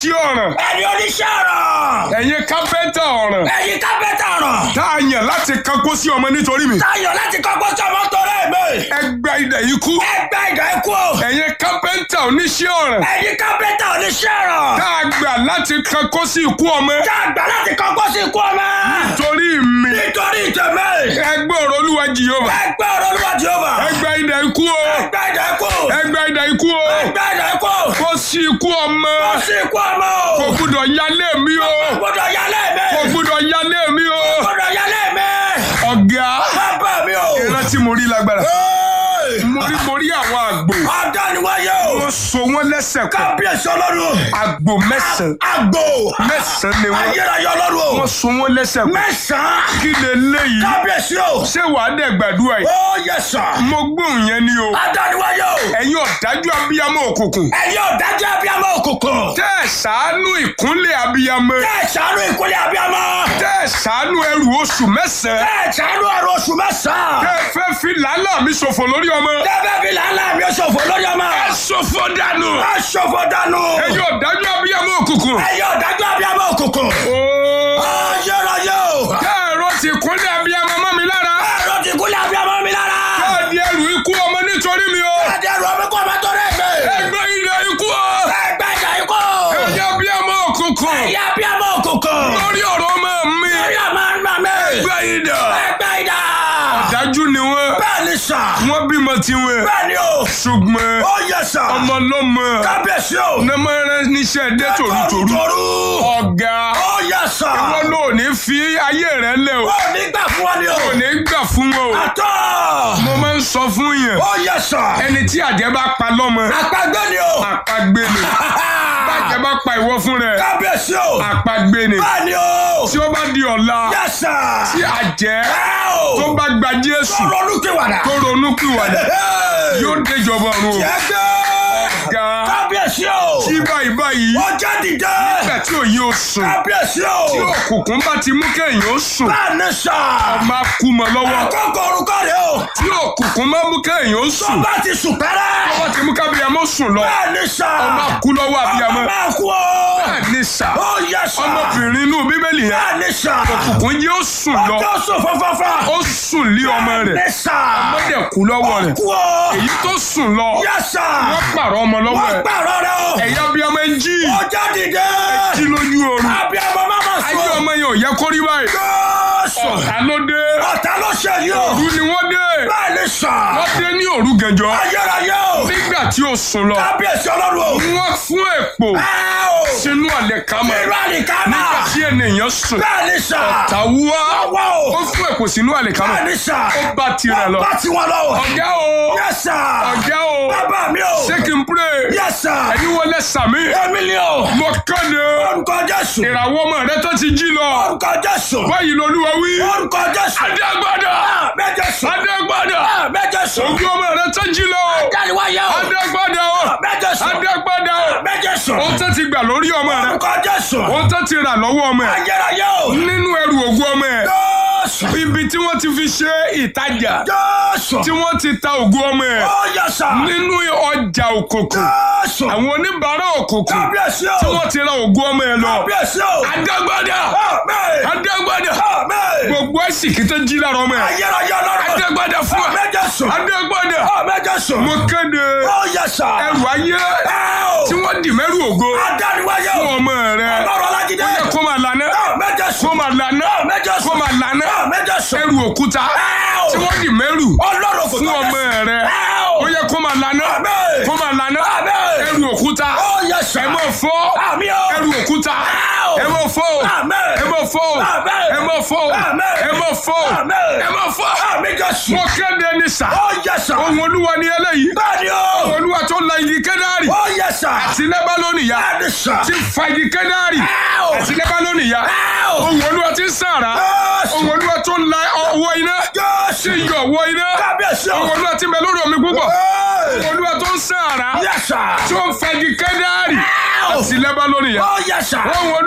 tí ọ̀ràn ẹni oníṣẹ́ ọ̀rọ̀. ẹ̀yin kápẹ́ntà ọ̀ràn ẹ̀yin kápẹ́tà ọ̀rọ̀. tá a yàn láti kankó sí ọmọ nítorí mi Táyọ̀ láti kọ́kọ́ sọmọ torí mi. ẹgbẹ́ idẹ̀ yìí kú Ẹgbẹ́ ìdá ikú. ẹ̀yin kápẹ́ntà oníṣẹ́ ọ̀ràn Ẹ̀yin kápẹ́tà oníṣẹ́ ọ̀rọ̀. tá a gbà láti kankó sí ikú ọmọ Tá a gbà láti kọ́kọ́ sí ikú ọmọ. torí mi Nítorí ìtẹ̀mẹ́. ẹgbẹ́ ọ̀rọ̀ olúwa jìyọ́mà Ẹgbẹ́ ọ̀rọ̀ olúwa Jehova. ẹgbẹ́ idẹ̀ ikú o Ẹgbẹ́ ìdá ikú. ẹgbẹ́ idẹ̀ ikú o Ẹgbẹ́ ìdá ikú. kó sí ikú ọmọ Ó sì ikú ọmọ o. kò gbúdọ̀ yálé mi o Gbọ́dọ̀ yálé mi. kò gbúdọ̀ yálé mi o Gbọ́dọ̀ yálé mi. ọ̀gá Bàbá mi o. ìrántí mo rí lágbára Hey! mo rí mo rí àwọn àgbò Adániwáyé o. wọ́n so wọ́n lẹ́sẹ̀ kan Kábíyèsí ọlọ́run. àgbò mẹ́sàn-án Àgbò. mẹ́sàn-án ni wọ́n Ayérayé ọlọ́run o. wọ́n so wọ́n lẹ́sẹ̀ kan Mẹ́sàn-án. kí lè léyìí Kábíyèsí o. ṣé wàá dẹ̀ gbàdúrà yìí Ó yẹ sàn. mo gbóhùn yẹn ni o Adániwáyé o. ẹ̀yin ọ̀dájú abiyamọ òkùnkùn Ẹ̀yin ọ̀dájú abiyamọ òkùnkùn. tẹ́ ẹ̀ ṣàánú ìkúnlẹ̀ abiyamọ Tẹ́ ẹ̀ ṣàánú ìkúlẹ̀ abiyamọ. tẹ́ ẹ̀ ṣàánú ẹrù oṣù mẹ́sàn-án Tẹ́ ẹ̀ ṣàánú ọ̀rọ̀ oṣù mẹ́sàn-án. tẹ́ ẹ fẹ́ fi làálàá mi ṣòfò lórí ọmọ Tẹ́fẹ́ fi làálàá mi ṣòfò lórí ọmọ. ẹ ṣòfò dànù Ẹ ṣòfò dànù. ẹ̀yin ọ̀dájú abiyamọ òkùnkùn Ẹ̀yin ọ̀dájú abiyamọ òkùnkùn. ooo Ayérayé o. tẹ́ ẹ̀rọ ti kúnlẹ̀ abiyamọ mọ́ mi lára Ẹ̀rọ ti kúlẹ̀ abiyamọ mi lára. tẹ́ ẹ̀ di ẹrù ikú ọmọ nítorí mi o Ẹ̀dẹ̀ ẹ̀rọ mi kọ́ ọmọ tó rẹ̀ mi. ẹgbẹ́ ilẹ̀ ikú o Ẹgbẹ́ ìjà ikú. ẹ̀yin abiyamọ òkùnkùn Ẹ̀yin abiyamọ òkùnkùn. lórí ọ̀rọ̀ ọmọ mi Lórí ọmọ ọmọ mi. ẹgbẹ́ idà Ẹgbẹ́ ìjà. dájú ni wọ́n Bẹ́ẹ̀ ni sà. wọ́n bímọ tiwọn Bẹ́ẹ̀ ni o. ṣùgbọ́n Ó yẹ sà. ọmọ lọ́mọ Kábíyèsí o. nẹ́mọ̀rẹ́ níṣẹ́ dé tòrútòrú Toru. ọ̀gá Ó yẹ sà. wọn ló ní fi ayé rẹ lẹ̀ o Ó ní gbà fún wa ni o. ò ní gbà fún wọn o Àtọ́. mo máa ń sọ fún yẹn Ó yẹ sà. ẹni tí àjẹ́ bá pa lọ́mọ Àpagbé ni o. àpagbé ni bàjẹ́ bá pa ìwọ fún rẹ Kábíyèsí o. àpagbé ni Bẹ́ẹ̀ ni o. tí ó bá di ọ̀la Yẹ sà. tí àjẹ́ Ẹ o. tó bá gba Jésù Ronú kíwàdà. tó ronú pìwàdà yóò déjọba ọ̀run o Jẹ́gẹ́. ga Kábíyèsí o. tí báyìí báyìí Ó jẹ́ dìde. nígbà tí òye ò sùn Kábíyèsí o. tí òkùnkùn bá ti mú kéèyàn ó sùn Bẹ́ẹ̀ ni sà. máa kú mọ́ lọ́wọ́ Àkókò orúkọ rẹ̀ o. tí òkùnkùn máa mú kéèyàn ó Tó sùn bá ti sùn pẹ́rẹ́. wọ́n ti mú kábíyàmọ́ sùn lọ Bẹ́ẹ̀ ni sà. máa kú lọ́wọ́ àbíyamọ́ Ọmọ máa kú o. bẹ́ẹ̀ ni sà Ó yẹ sà. ọmọbìnrin inú bíbélì yẹn Bẹ́ẹ̀ ni sà. òkùnkùn yìí ó sùn lọ Ọjọ́ sùn fọ́fọ́fọ́. ó sùn lé ọmọ rẹ̀ Bẹ́ẹ̀ ni sà. wọ́n dẹ̀ kú lọ́wọ́ rẹ̀ Kú o. èyí tó sùn lọ Yẹ sà. wọ́n pààrọ̀ ọmọ lọ́wọ́ Wọ́n ẹ̀ pààrọ̀ rẹ̀ o. ẹ̀yà abiyamọ ẹ̀ jí Ó jẹ́ dìde. jí lójú oorun Abiyamọ máa ma ayé sùn. ọmọ yẹn ò yẹ kó rí báyìí Jésù. ọ̀tá ló dé Ọ̀tá ló ṣe yìí o. òru ni wọ́n dé Bẹ́ẹ̀ ni sà. wọ́n dé ní òru gànjọ́ Ayérayé o. nígbà tí ó sùn lọ Kábíyèsí ọlọ́run o. wọ́n fún èpò Ẹ o. sínú àlẹ̀kámọ́ Irú àlìkámà. nígbà tí ènìyàn sùn Bẹ́ẹ̀ ni sà. tàwùwá Ọwọ́ ó o. fún èpò sínú àlẹ̀kámọ́ Bẹ́ẹ̀ ni sà. ó bá tirẹ̀ lọ Bá tiwọn lọ o. ọ̀gá o Yes sir. ọ̀gá o Bàbá mi o. ṣé kí n pray Yes sir. ẹni wọlé sàmí Èmi ni o. mo kéde Orúkọ Jésù. ìràwọ̀ ọmọ rẹ tó ti jí lọ Orúkọ Jésù. báyìí lolúwa wí Orúkọ Jésù. adégbádà Méje sùn. adégbádà Méje sùn. ògùn ọmọ rẹ tó jí lọ Jáde-wáyé o. adégbádà o Méje sùn. adégbádà o Méje sùn. ohun tó ti gbà lórí ọmọ rẹ Orúkọ Jésù. ohun tó ti rà lọ́wọ́ ọmọ ẹ Ayérayé o. nínú ẹrù ògùn ọmọ ẹ Jésù. ibi tí wọ́n ti fi ṣe ìtajà Jésù. tí wọ́n ti ta ògùn ọmọ ẹ Ó yẹ sà. nínú ọjà òkùnkùn Jésù. àwọn oníbàárà òkùnkùn Kábíyèsí tí o. wọ́n ti ra ògùn ọmọ ẹ lọ Kábíyèsí o. adégbádà Àmín. adégbádà Àmín. gbogbo ẹ̀sìkì tó jí lára ọmọ ẹ Ayérayé ọlọ́run. adégbádà fún wa Méje sùn. adégbádà Méje sùn. mo kéde Ó yẹ sà. ẹrù ayé Ẹ o. tí wọ́n dì mẹ́rù ògo Adániwáyé fún o. ọmọ rẹ Ọlọ́run Ọlájídé. ó yẹ kó máa lànà Méje kó sùn. máa lànà Méje kó sùn. máa lànà Méje sùn. ẹrù òkúta Ẹ o. tí wọ́n dì mẹ́rù Ọlọ́run kò fún tó ọmọ bẹ́ẹ̀. rẹ Ẹ o. ó yẹ kó máa lànà Àmín. kó máa lànà Àmín. ẹrù òkúta Ó yẹ sà. ẹ máa fọ́ Àmín o. ẹrù òkúta Ẹ o. ẹ máa fọ́ Àmín. ẹ máa fọ́ Àmín. ẹ máa fọ́ Àmín. ẹ máa fọ́ Àmín. ẹ máa fọ́ Àmín Jésù. mo kéde ní sà Ó yẹ sà. ohun olúwa ni eléyìí Bẹ́ẹ̀ni o. olúwa tó la igi kẹ́dárì Ó yẹ sà. àti lẹ́bálónì ya Bẹ́ẹ̀ni sà. ti fa igi kẹ́dárì Ẹ o. àti lẹ́bálónì ya Ẹ o. ohun olúwa ti ń sàrà Jésù. ohun olúwa tó la ọwọ́ iná Jésù. ti yọ ọwọ́ iná Kábíyèsí o. ohun olúwa ti bẹ lórí omi púpọ̀ Ẹ. ohun olúwa tó ń sàrà Yẹ sà. tó ń fa igi kẹ́dárì Ẹ o. àti lẹ́bálónì ya Ó yẹ sà. ohun olúwa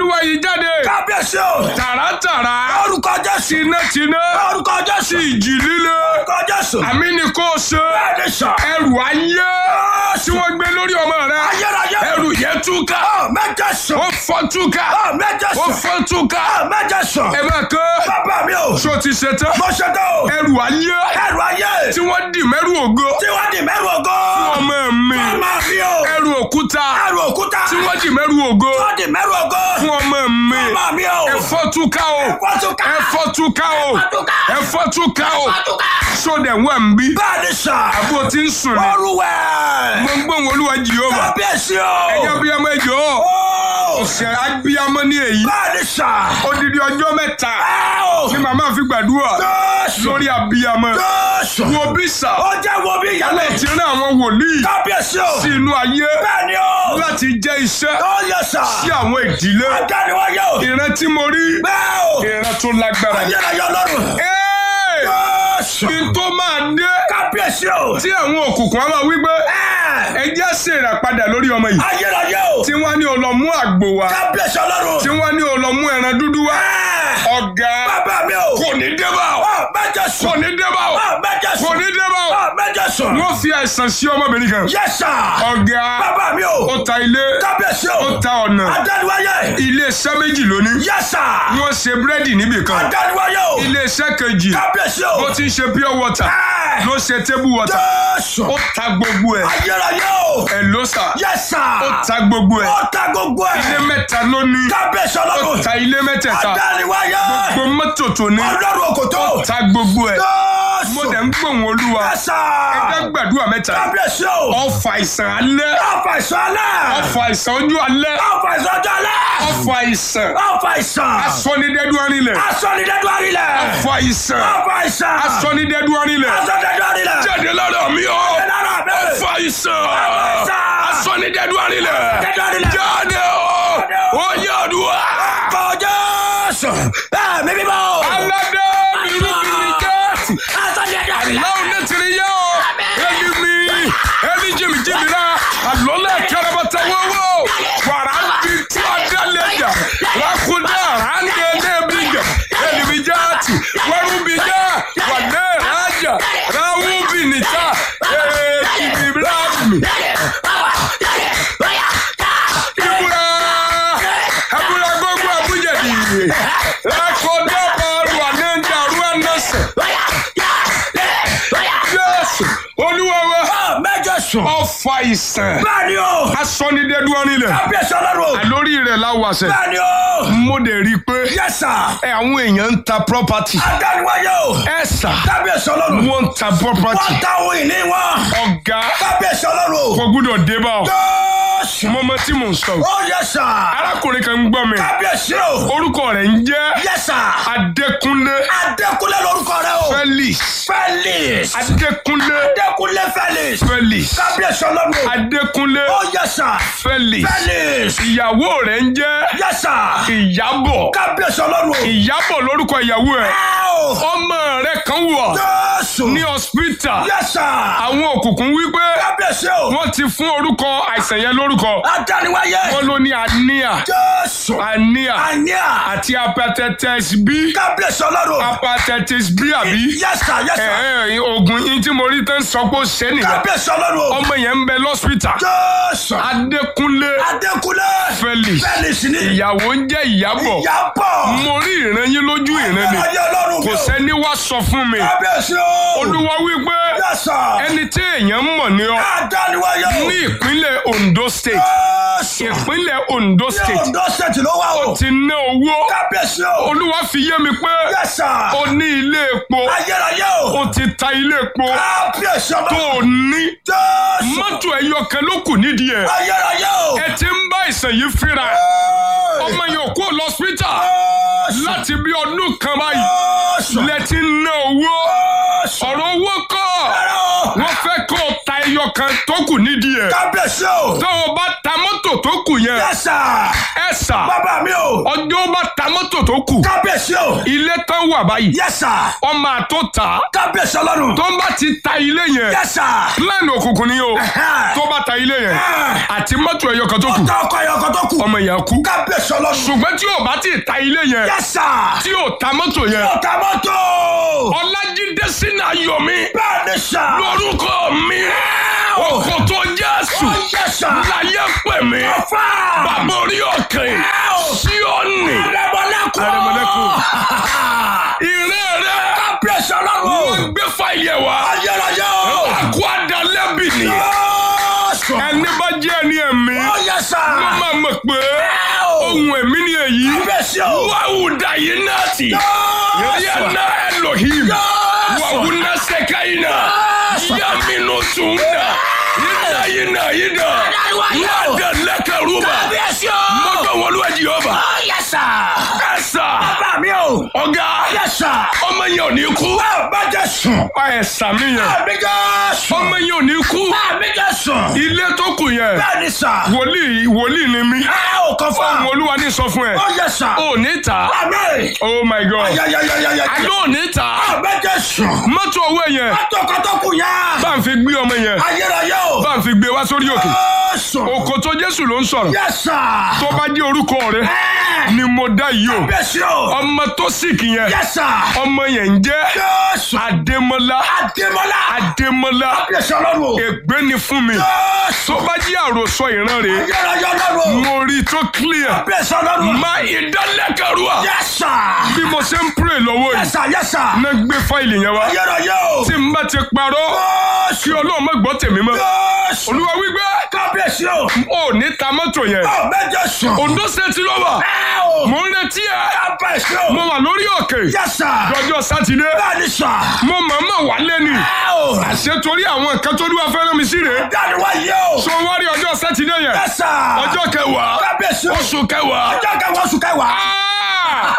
olúwa yìí jáde kábíyèsí o. tààràtàrà orúkọ jésù. tinátiná orúkọ jésù. sí ìjì líle orúkọ jésù. àmì ni kò ṣe bẹ́ẹ̀ ni sà. ẹrù ayé tí wọ́n gbé lórí ọmọ rẹ ayérayé. ẹrù yẹn túká ọ mẹ́jẹ sùn. ó fọ́ túká ọ mẹ́jẹ ó sùn. fọ́ túká ọ mẹ́jẹ sùn. ẹ máa kọ́ bàbá mi o. ṣó ti ṣe tán mo ṣe tó. ẹrù ayé ẹrù ayé. tí wọ́n dì mẹ́rù ògo tí wọ́n di mẹ́rù ògo. ọmọ mi ọmọ mi o. ẹrù òkúta ẹrù òkúta. tí wọ́n dì mẹ́rù ògo wọ́n di mẹ́rù ògo. fún ọmọ mi ọmọ mi o. ẹ̀fọ́ túká o ẹ̀fọ́ túká. ẹ̀fọ́ túká o túká. ẹ̀fọ́ túká o túká. sódẹ̀ wà ń bí bẹ́ẹ̀ ni sà. bó ti ń sùn ni Olúwẹ̀. mo ń gbóhùn olúwa jehova kábíyèsí o. ẹ̀yà abiyamọ ẹjọ́ Ó. ọ̀sẹ̀ abiyamọ ní èyí bẹ́ẹ̀ ni sà. odidi ọjọ́ mẹ́ta ẹ o. ni màmá fi gbàdúrà Jésù. lórí abiyamọ Jésù. wo bí sà ó jẹ́ wo bí ìyálẹ̀. ti rán àwọn wòlíì kábíyèsí o. sí inú ayé bẹ́ẹ̀ ni o. láti jẹ́ iṣẹ́ ó yẹ sà. sí àwọn ìdílé adániwáyé o. ìran tí mo rí bẹ́ẹ̀ o. ìran tó lágbára ni. ayérayé ọlọ́run. Ẹ́ẹ̀! Jésù. kí n tó máa dé kábíyèsí o. tí àwọn òkùnkùn á máa wí pé Ẹ. ẹ jẹ́ ṣèràpadà lórí ọmọ yìí ayérayé o. tí wọ́n ní o lọ mú àgbò wá kábíyèsí ọlọ́run. tí wọ́n ní o lọ mú ẹran dúdú wá Ẹ. ọ̀gá bàbá mi o. kò ní dé bá o ọ mẹ́jẹ sùn. kò ní dé bá o ọ mẹ́jẹ kò sùn. ní dé bá o ọ mẹ́jẹ sùn. wọ́n fi àìsàn sí ọmọbìnrin kan Yes sir. ọ̀gá bàbá mi o. ó ta ilé kábíyèsí o. ó ta ọ̀nà adániwáyé. ilé iṣẹ́ méjì lónìí Yes sir. wọ́n ṣe búrẹ́dì níbì kan adániwáyé o. ilé iṣẹ́ kejì kábíyèsí o. ó ti ń ṣe pure water Ẹ. ló ṣe table water Jésù. ó ta gbogbo ẹ̀ ayérayé o. ẹ̀ ló sà Yes sir. ó ta gbogbo ẹ̀ ó ta gbogbo ilé ẹ̀. mẹ́ta ló ní kábíyèsí ó ọlọ́run. ta ilé mẹ́tẹ̀ẹ̀ta adániwáyé. gbogbo mọ́tò tó ní ọlọ́run òkòtó. ta gbogbo ẹ̀ mo Jésù. dẹ̀ ń gbóhùn olúwa Yes sir. ẹgbẹ́ gbàdúrà mẹ́ta kábíyèsí o. ọfà àìsàn alẹ́ ọ̀fà ìsọ̀lẹ̀. ọfà àìsàn ojú alẹ́ ọ̀fà ìsọ̀jọ̀lẹ̀. ọfà àìsàn ọ̀fà ìsàn. asọ́nidẹ́dú arinlẹ̀ asọ̀nidẹ́dù àrílẹ̀. ọfà àìsàn ọ̀fà ìsàn. asọ́nidẹ́dú arinlẹ̀ asọ̀nidẹ́dù àrílẹ̀. jáde lára mi o lára mi. ọfà àìsàn àìsàn. asọ́nidẹ́dù arinlẹ̀ Asọ̀nidẹ́dù àrílẹ̀. jáde o ó yẹ ọdún Kọjá sùn. Bẹ́ẹ̀ mi bímọ. aládé irúgbìn jẹ́ Asọ̀nidẹ́dù àrílẹ̀. láwọn ní tiri yẹ o ẹni mi ẹni jìmì jìmì la alọ́lẹ̀ kẹrẹbẹtẹ wọ́wọ́ wàrà bí tí a dá lẹ́jà lákúndà ránde lẹ́bi jẹ ẹni mi já ti wẹ́rù bí já wà lẹ́ rájà ráwù bí nìta ẹ̀ kìbí bíláàmì ìbúra ẹbúra gbogbo àbújẹ̀dì lákọ̀ọ́dọ̀ bọ̀ọ̀rù ànẹ́ńdà rú ànẹ́sẹ̀ yẹ́sù olúwa wa Mẹ́jọ sùn. ọfà ìsàn Bẹ́ẹ̀ni o. asọ́nidẹ́dú ọ̀nilẹ̀ Kábíyèsí ọlọ́run. lórí rẹ̀ láwàṣẹ Bẹ́ẹ̀ni o. mo dẹ̀ rí i pé Yes sir. ẹ àwọn èèyàn ń ta property Adániwáyé o. ẹ sà Kábíyèsí ọlọ́run. wọ́n ń ta property Wọ́n ta ohun ìní wọn. ọ̀gá Kábíyèsí ọlọ́run. kò gbúdọ̀ dé bá ọ Jésù. mọ́mọ́ tí mò ń sọ Ó yẹ sà. arákùnrin kan ń gbọ́ mi Kábíyèsí o. orúkọ rẹ̀ ń jẹ́ Yes sir. Adékúnlé Adékúnlé lórúkọ rẹ o. Felix Felix. Adékúnlé Adékúnlé Felix. Felix Kábíyèsí ọlọ́run. Adékúnlé Ó yẹ sà. Felix Felix. ìyàwó rẹ̀ ń jẹ́ Yes sir. Ìyábọ̀ Kábíyèsí ọlọ́run. Ìyábọ̀ lórúkọ ìyàwó ẹ̀ Áò. ọmọ rẹ̀ kan wà Jésù. ní hospital Yes sir. àwọn òkùnkùn wípé Kábíyèsí o. wọ́n ti fún orúkọ àìsàn yẹn lórúkọ Adániwáyé. wọ́n ló ní anemia Jésù. anemia Àníà. àti hepatitis B Kábíyèsí ọlọ́run. hepatitis B àbí Yes sir. Yes ẹ sir. ẹ oògùn yín tí mo rí tán sọ pé ó ṣe nìyẹn Kábíyèsí ọlọ́run. ọmọ yẹn ń bẹ lọ́sítà Jésù. Adékúnlé Adékúnlé. Felix Felix ni. ìyàwó ń jẹ́ Ìyábọ̀ Ìyábọ̀. mo rí ìran yín lójú ìran ni Ayé ọlọ́run mi kò o. sẹ́ni wá sọ fún mi Kábíyèsí o. olúwa wípé Yes sir. ẹni tí èèyàn mọ̀ ní ọ Adániwáyé o. ní ìpínlẹ̀ Ondo State Jésù. ìpínlẹ̀ Ondo Ní State Ondo State ló wà o. ti ná owó Kábíyèsí o. olúwa fi yé mi pé Yes sir. o ní ilé epo Ayérayé o. o ti ta ilé epo Kábíyèsí tó ọlọ́run. o ní Jésù. mọ́tò ẹyọ kan ló kù nídìí ẹ̀ Ayérayé o. ẹ ti ń bá ìsàn yìí fínra Hey. ọmọ yẹn ò kó lọ hospital Jésù. láti bí ọdún kan báyìí Jésù. lẹ ti ń ná owó Jésù. ọ̀rọ̀ owó kọ́ Ẹ̀rọ. wọ́n fẹ́ kó o ta ẹyọ kan tó kù nídìí ẹ̀ Kábíyèsí o. tó o bá ta mọ́tò tó kù yẹn Yes, sir. ẹ sà Bàbá mi o. ọjọ́ bá ta mọ́tò tó kù Kábíyèsí o. ilé tán wà báyìí Yes, sir. ọmọ àtó ta Kábíyèsí ọlọ́run. tó ń bá ti ta ilé yẹn Yes, sir. plan òkùnkùn ni o Ẹ̀hẹ́. tó bá ta ilé yẹn àti mọ́tò ẹyọ kan tó kù Ọ̀tá ọkọ̀ ẹ̀yọ̀kan tó kù. ọmọ yẹn kú Kábíyèsí ọlọ́run. ṣùgbọ́n tí ò bá ti ta ilé yẹn Yes, sir. tí ò ta mọ́tò yẹn Ọ̀tá mọ́tò. ọlájídé sínú ayọ̀mí Bẹ́ẹ̀ ni sà. lórúkọ mi òkòtò jésù Ó yẹ sà. láyé pè mí Ọ̀fà. bàbá orí òkè síọ́nì Àrẹ̀mọ̀lẹ́kùn. Àrẹ̀mọ̀lẹ́kùn. ìrẹ́ rẹ Kábíyèsí ọlọ́run. wọ́n gbé fáìlì ẹ̀ wá Ayérayé o. àkó àdálẹ́bì ni Jésù. ẹni bá jẹ́ ẹni ẹ̀mí Ó yẹ sà. ló máa mọ̀ pé ohun ẹ̀mí ni èyí Kábíyèsí o. wàhùdà yìí náà tì yẹ́nà Elohim wàhùnà sẹ́káyìnà yàmínú tùǹdà yìnà yìnà yìnà wàdà lẹ́kẹ̀rúbà Kábíyèsí o. mọ́tò wọlúwẹ̀ jìhọ́bà Ó yẹ sà. ẹ̀sà Bàbá mi o. ọ̀gá Yẹ sà. ọmọ yẹn ò ní kú Bàbá Jésù. ẹ̀sà mi yẹn Àmì Jésù. ọmọ yẹn ò ní kú Àmì Jésù. ilé tó kù yẹn Bẹ́ẹ̀ ni sà. wòlíì wòlíì ni mí Ẹ ò kàn fún ohun olúwa ní sọ fún ẹ Ó yẹ sà. ò ní ta Àmì. oh my god Ayayayayaya. àlọ́ ò ní ta Àmì Jésù. mọ́tò owó yẹn Pátókótókù yá. bá ń fi gbé ọmọ yẹn Ayérayé o. bá ń fi gbé wá sórí òkè Jésù. òkòtò jésù ló ń sọ̀rọ̀ Yẹ sà. tó bá jẹ́ orúkọ rẹ Ẹ. ni mo dá yìí o Kábíyèsí o. ọmọ tó sìkì yẹn Yẹ sà. ọmọ yẹn ń jẹ́ Jésù. adémọlá Adémọ́lá. adémọlá Kábíyèsí ọlọ́run. ègbé ni fún mi Jésù. tó bá jẹ́ àròsọ ìran rẹ̀ Ayérayé ọlọ́run. mo rí i tó clear Kábíyèsí ọlọ́run. má ìdálẹ́kẹ̀rúà Yẹ sà. bí mo ṣe ń pray lọ́wọ́ Yẹ yìí sà yẹ sà. ná gbé fáìlì yẹn wá Ayérayé o. tí n bá ti parọ́ kí Jésù. ọlọ́run má gbọ́ tèmi mọ́ Jésù. olúwa wípé Kábíyèsí o. ò ní ta mọ́tò yẹn Àmì Jésù. Ondo State ló wà Ẹ o. mò ń retí ẹ Kábíyèsí o. mo wà lórí òkè Yẹ sà. lọ́jọ́ sátidé Bẹ́ẹ̀ ni sà. mo màmá wálé ni Ẹ o. àṣẹ torí àwọn nǹkan tó dúwà fẹ́ràn mi sí rèé Dáni wá yé o. so wá rí ọjọ́ sátidé yẹn Yẹ sà. ọjọ́ kẹwàá Kábíyèsí o. oṣù kẹwàá Ọjọ́ kẹwàá oṣù kẹwàá. Ah!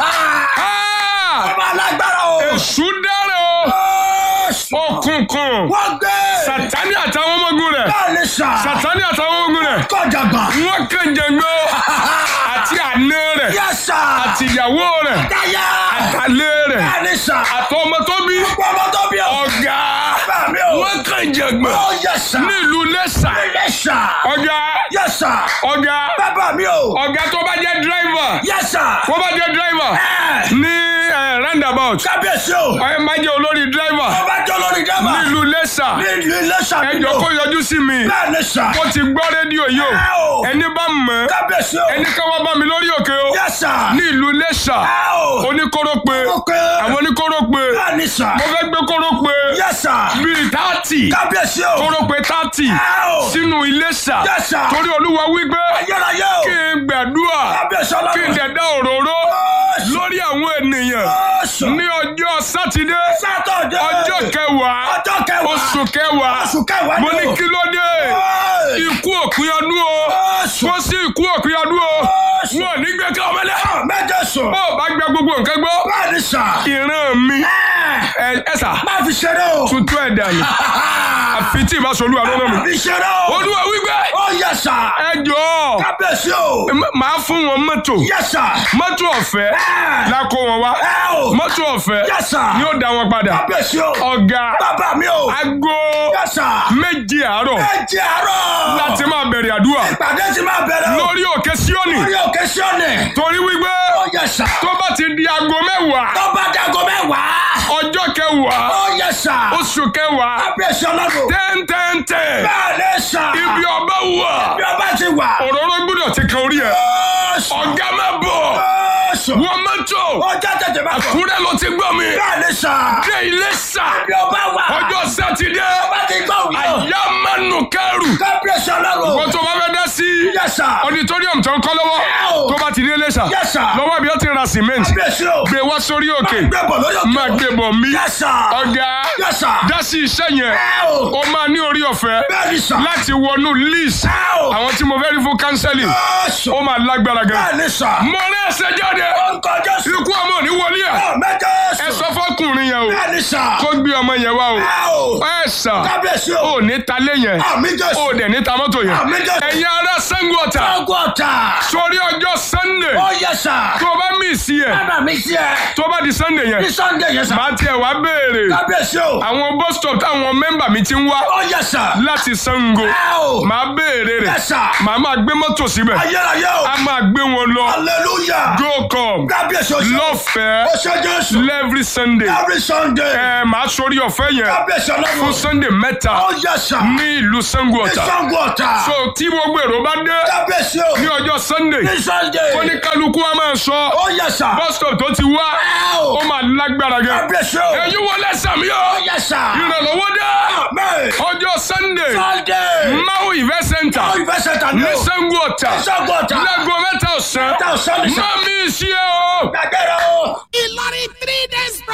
Ah! Ọba alágbára o. èṣù dára o Jésù. òkùnkùn Wọ́n gbé. sàtánì àtàwọn ọmọ ogun rẹ̀ Bẹ́ẹ̀ ni sà. sàtánì àtàwọn ọmọ ogun rẹ̀ Kọjàgbà. wọ́n kàn jẹ̀gbọ́ àti àná rẹ̀ Yẹ sà. àti ìyàwó rẹ̀ Dáyà. àtàlẹ́ rẹ̀ Bẹ́ẹ̀ ni sà. àtọmọ tó bí Ọmọ tó bí o. ọ̀gá Bẹ́ẹ̀ mi o. wọ́n kàn jẹ̀gbọ́ Ó yẹ sà. nílùú lẹ́sà Yẹ sà. ọ̀gá Yẹ sà. ọ̀gá Bàbá mi o. ọ̀gá tó bá jẹ́ dírẹ́fà Yẹ sà. tó bá jẹ́ dírẹ́fà Ẹ. ní eh, roundabout Kábíyèsí o. ẹ má jẹ́ olórí dírẹ́fà Ọba jọ lórí dábà. nílùú lẹ́sà Ní ìlú Iléṣà ẹjọ́ nílò. kó yọjú sí mi Bẹ́ẹ̀ ni sà. ó ti gbọ́ rédíò yìí Ẹ o o. ẹni bá mọ̀ Kábíyèsí o. ẹni ká wá bá mi lórí òkè o Yẹ sà. ní ìlú Iléṣà Ẹ o. oníkórópè Ok. àwọn oníkórópè Bẹ́ẹ̀ ni sà. mo fẹ́ gbé kórópè Yẹ sà. bíi tààtì Kábíyèsí o. kórópè tààtì Ẹ o. sínú Iléṣà Yes, sir. torí olúwa wípé Ayérayé o. kí n gbàdúrà Kábíyèsí kí n ọlọ́run. dẹ̀dá òróró Jésù. lórí àwọn ènìyàn Jésù. ní ọjọ́ sátidé Sátọ̀dé. ọjọ́ kẹwàá Ọjọ́ kẹwàá. oṣù kẹwàá Oṣù kẹwàá mo ni ní o. kí ló dé Ẹ. ikú òpin ọdún o Jésù. kó sí ikú òpin ọdún o Jésù. wọn ò ní gbé ká ọmọlẹ Méje sùn. bó o bá gbẹ gbogbo nǹkan gbọ́ Bẹ́ẹ̀ ni sà. ìran mi Ẹ. ẹ ẹ sà Má fi ṣeré o. tuntun ẹ̀ dànù àfi tí ìbá sọ olúwa lọ́nà mi Má fi ṣeré o. olúwa wípé Ó yẹ sà. ẹ jọ̀ọ́ Kábíyèsí o. m- màá fún wọn mọ́tò Yẹ sà. mọ́tò ọ̀fẹ́ Ẹ. la kó wọn wá Ẹ o. mọ́tò ọ̀fẹ́ Yes, sir. ni ó dá wọn padà Kábíyèsí o. ọ̀gá Bàbá mi o. aago Yẹ sà. méje àárọ̀ Ẹ jẹ́ àárọ̀. láti máa bẹ̀rẹ̀ àdúrà Ìpàdé ti máa bẹ̀rẹ̀ o. lórí òkè síọ́nì Orí òkè Síọ́nì. torí wípé Ó yẹ sà. tó bá ti di aago mẹ́wàá Tó bá dago mẹ́wàá. ọjọ́ kẹwàá Ó yẹ sà. oṣù kẹwàá Kábíyèsí ọlọ́run. ten ten ten Bẹ́ẹ̀ ni sà. ibi ọba wà Bí ọba ti wà. òróró gbọ́dọ̀ ti kan orí ẹ̀ Jésù. ọ̀gá má bọ̀ Jésù. wọ́n mọ́tò Ó jẹ́ tètè máa bọ̀. kúrẹ́ ló ti gbọ́ mi Bẹ́ẹ̀ ni sà. dé ilé sà Bí ọba wà. ọjọ́ sátidé Ọba ti gbọ́ òun yóò. àyà mánu kẹrù Kábíyèsí ọlọ́run. wọ́n tó bá fẹ́ dá sí Yẹ sà. auditorium tó ń kọ́ lọ́wọ́ Ẹ́ẹ̀. tó bá ti dé ilé sà Yes, sir. lọ́wọ́ ibi ó ti ra cement Kábíyèsí o. gbé wá sórí òkè Gbé bọ̀ lórí òkè. máa gbé bọ̀ mí Yes, sir. ọ̀gá Yes, sir. dá sí iṣẹ́ yẹn Ẹ o. ó máa ní orí ọ̀fẹ́ Bẹ́ẹ̀ ni sà. láti wọnú list Ẹ o. àwọn tí mo fẹ́ rí fún counseling Jésù. ó máa lágbára gan Bẹ́ẹ̀ ni sà. mo rí ẹsẹ̀ jáde jáde Orúkọ Jésù. ikú ọmọ ò ní wọlé ẹ̀ Àmín Jésù. ẹ sọ fọkùnrin yẹn o Bẹ́ẹ̀ni sà. kó gbé ọmọ yẹn wá o Ẹ o. ẹ sà Kábíyèsí o. ò ní ta lé yẹn Àmín Jésù. ò dẹ̀ ní ta mọ́tò yẹn Àmín Jésù. ẹ̀yin ará Ṣàngó Ọ̀tà Ọgọ́ta. sórí ọjọ́ Sunday Ó yẹ sà. tó o bá mí sí ẹ̀ Bàbá mi sí ẹ. tó o bá di Sunday yẹn Ní Sunday yẹn sà. màá tiẹ̀ wá béèrè Kábíyèsí o. àwọn bus stop táwọn mẹ́mbà mi ti ń wá Ó yẹ sà. láti Ṣàngó Ẹ o. màá béèrè rẹ̀ Ẹ sà. màá máa gbé mọ́tò síbẹ̀ Ayérayé o. a máa gbé wọn lọ Hallelujah. go come Kábíyèsí o. lọ́fẹ̀ẹ́ Ó ṣe Jésù. every Sunday Every Sunday. ẹ màá sórí ọ̀fẹ́ yẹn Kábíyèsí fún ọlọ́run. Sunday mẹ́ta Ó yẹ sà. ní ìlú Ṣàngó Ọ̀tà Ìṣàngó ọ̀tà. so tí gbogbo èrò bá dé Kábíyèsí o. ní ọjọ́ Sunday Ní Sunday. oníkálukú wa máa sọ Ó yẹ sà. bus stop tó ti wá Ẹ o. ó máa lágbára gan Kábíyèsí o. ẹ̀yin wọlé sàmì Ó o yẹ sà. ìrànlọ́wọ́ dé Amen. ọjọ́ Sunday Sunday. Mau event center Ó ìfẹ́ sẹ́ta ní ní o. Ṣàngó Ọ̀tà Ìṣàngó ọ̀tà. lẹ́gọ̀ọ́ mẹ́ta ọ̀sán Mẹ́ta ọ̀sán ní sà. má mi sí ẹ o. Gbàgbẹ́rẹ́ o. Ìlọrin three days